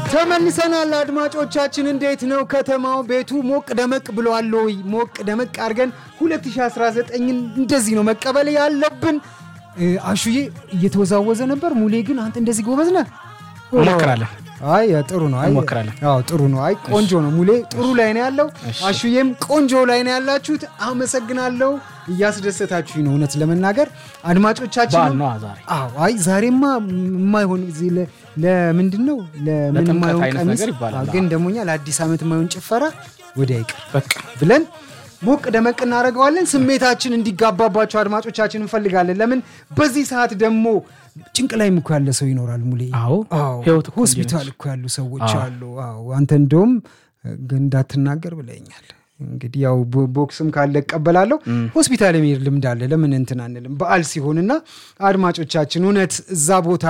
ተመልሰናል አድማጮቻችን፣ እንዴት ነው ከተማው? ቤቱ ሞቅ ደመቅ ብሏል ወይ? ሞቅ ደመቅ አድርገን 2019ን እንደዚህ ነው መቀበል ያለብን። አሹዬ እየተወዛወዘ ነበር። ሙሌ ግን አንተ እንደዚህ ጎበዝ ነህ። እንሞክራለን። አይ ጥሩ ነው። አይ እንሞክራለን። አዎ ጥሩ ነው። አይ ቆንጆ ነው። ሙሌ ጥሩ ላይ ነው ያለው። አሹዬም ቆንጆ ላይ ነው ያላችሁት። አመሰግናለሁ። እያስደሰታችሁኝ ነው እውነት ለመናገር አድማጮቻችን። በዓል ነዋ ዛሬ። አዎ አይ ዛሬማ የማይሆን እዚህ ለ- ለምንድን ነው ለምን ለጥምቀት የማይሆን አይነት ቀሚስ ነገር ይባላል። አዎ፣ ግን ደግሞ እኛ ለአዲስ ዓመት የማይሆን ጭፈራ ወዲያ ይቅር በቃ ብለን ሞቅ ደመቅ እናደርገዋለን። ስሜታችን እንዲጋባባቸው አድማጮቻችን እንፈልጋለን። ለምን በዚህ ሰዓት ደግሞ ጭንቅ ላይም እኮ ያለ ሰው ይኖራል። ሙሌ አዎ፣ አዎ፣ ህይወት እኮ እንዲህ ሆስፒታል ነች። እኮ ያሉ ሰዎች አዎ። አሉ። አዎ አንተ እንደውም ግን እንዳትናገር ብለኛል። እንግዲህ ያው ቦ- ቦክስም ካለ እቀበላለሁ። ሆስፒታል የሚሄድ ልምድ አለ። ለምን እንትን አንልም? በዓል ሲሆንና አድማጮቻችን እውነት እዛ ቦታ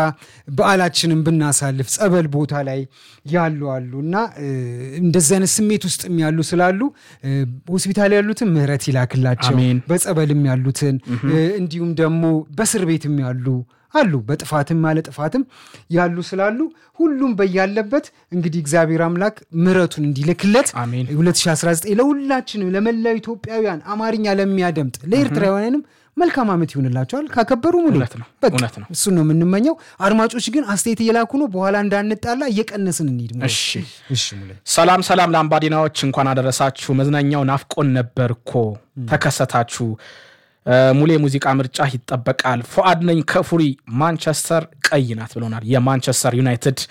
በዓላችንን ብናሳልፍ ጸበል ቦታ ላይ ያሉ አሉ እና እ፣ እንደዚህ አይነት ስሜት ውስጥም ያሉ ስላሉ እ፣ ሆስፒታል ያሉትን ምህረት ይላክላቸው። አሜን። በጸበልም ያሉትን እ፣ እንዲሁም ደግሞ በእስር ቤትም ያሉ አሉ በጥፋትም ያለ ጥፋትም ያሉ ስላሉ ሁሉም በያለበት እንግዲህ እግዚአብሔር አምላክ ምሕረቱን እንዲልክለት አሜን። 2019 ለሁላችንም ለመላው ኢትዮጵያውያን አማርኛ ለሚያደምጥ ለኤርትራውያንም መልካም ዓመት ይሆንላቸዋል። ካከበሩ ሙሉ እውነት ነው፣ በቃ እውነት ነው። እሱን ነው የምንመኘው። አድማጮች ግን አስተያየት እየላኩ ነው። በኋላ እንዳንጣላ እየቀነስን እንሂድ። ሙሉ። እሺ። እሺ ሙሉ ሰላም ሰላም፣ ለአምባዲናዎች እንኳን አደረሳችሁ። መዝናኛው ናፍቆን ነበር እኮ ተከሰታችሁ። እ፣ ሙሌ ሙዚቃ ምርጫ ይጠበቃል። ፎአድ ነኝ ከፉሪ ማንቸስተር ቀይ ናት ብሎናል። የማንቸስተር ዩናይትድ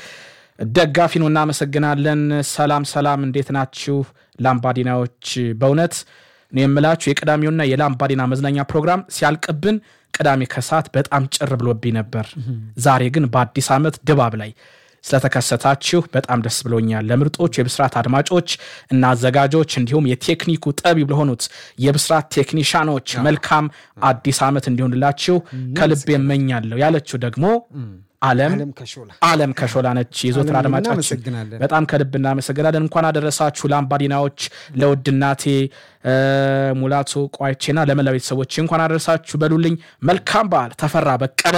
ደጋፊ ነው። እናመሰግናለን። ሰላም ሰላም፣ እንዴት ናችሁ ላምባዲናዎች? በእውነት ነው የምላችሁ የቅዳሜውና የላምባዲና መዝናኛ ፕሮግራም ሲያልቅብን ቅዳሜ ከሰዓት በጣም ጭር ብሎብኝ ነበር። ዛሬ ግን በአዲስ ዓመት ድባብ ላይ ስለተከሰታችሁ በጣም ደስ ብሎኛል። ለምርጦች የብስራት አድማጮች እና አዘጋጆች እንዲሁም የቴክኒኩ ጠቢብ ለሆኑት የብስራት ቴክኒሻኖች መልካም አዲስ ዓመት እንዲሆንላችሁ ከልብ እመኛለሁ ያለችው ደግሞ አለም አለም ከሾላ አለም ከሾላ ነች። የዞትር አለም አድማጫችን እናመሰግናለን። በጣም ከልብ እናመሰግናለን። እንኳን አደረሳችሁ ለአምባዲናዎች፣ ለውድ እናቴ እ፣ ሙላቱ ቋይቼና ለመላ ቤተሰቦች እንኳን አደረሳችሁ በሉልኝ። መልካም በዓል። ተፈራ በቀለ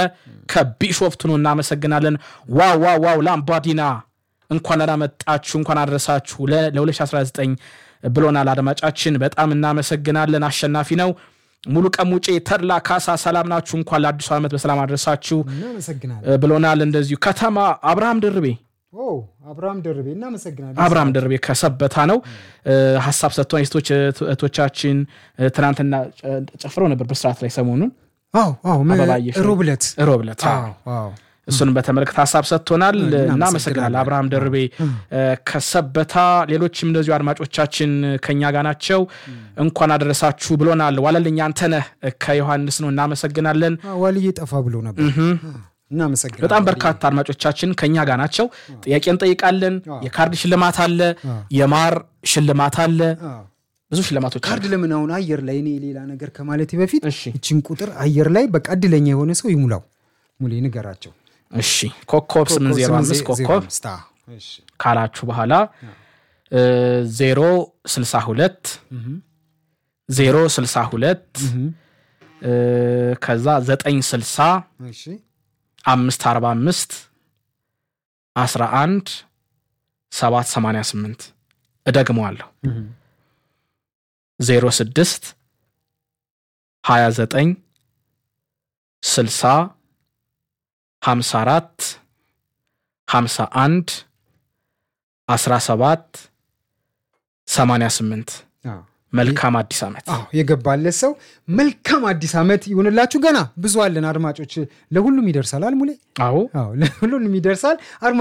ከቢሾፍቱ ነው። እናመሰግናለን። ዋው ዋው ዋው ለአምባዲና እንኳን አላመጣችሁ እንኳን አደረሳችሁ ለ- ለ2019 ብሎናል አድማጫችን። በጣም እናመሰግናለን። አሸናፊ ነው ሙሉ ቀሙጬ ተድላ ካሳ ሰላም ናችሁ? እንኳን ለአዲሱ ዓመት በሰላም አደረሳችሁ እናመሰግናለን። እ፣ ብሎናል። እንደዚሁ ከተማ አብርሃም ድርቤ ኦ አብርሃም ደርቤ እናመሰግናለን። አብርሃም ደርቤ ከሰበታ ነው እ፣ ሀሳብ ሰጥቷን የሴቶች እህቶቻችን እ፣ ትናንትና ጨ- ጨፍረው ነበር በስርዓት ላይ ሰሞኑን አዎ አዎ መ- አበባየሽ ሮብ ዕለት ሮብ ዕለት አዎ። አዎ አዎ እሱንም በተመለከተ ሀሳብ ሰጥቶናል። እናመሰግናለን። እናመሰግናል አብርሃም ደርቤ እ፣ ከሰበታ። ሌሎችም እንደዚሁ አድማጮቻችን ከኛ ጋር ናቸው። እንኳን አደረሳችሁ ብሎናል። ዋለልኝ አንተነህ ከዮሐንስ ነው። እናመሰግናለን። ዋልዬ ጠፋ ብሎ ነበር። እናመሰግናለን። በጣም በርካታ አድማጮቻችን ከኛ ጋር ናቸው። ጥያቄ እንጠይቃለን። የካርድ ሽልማት አለ፣ የማር ሽልማት አለ፣ አዎ። ብዙ ሽልማቶች አሉ። ካርድ ለምን አሁን አየር ላይ እኔ ሌላ ነገር ከማለቴ በፊት እሺ ይችን ቁጥር አየር ላይ በቃ እድለኛ የሆነ ሰው ይሙላው። ሙሌ ንገራቸው። እሺ ኮከብ 805 ኮከብ ስታ እሺ ካላችሁ በኋላ ዜሮ 62 ዜሮ 62 እ፣ ከዛ 960 እሺ 545 11 788 እደግመዋለሁ 06 29 60 54 51 17 88 አዎ መልካም አዲስ ዓመት። አዎ የገባለት ሰው መልካም አዲስ ዓመት ይሁንላችሁ። ገና ብዙ አለን አድማጮች፣ ለሁሉም ይደርሳል። አልሙሌ አዎ አዎ ለሁሉም ይደርሳል።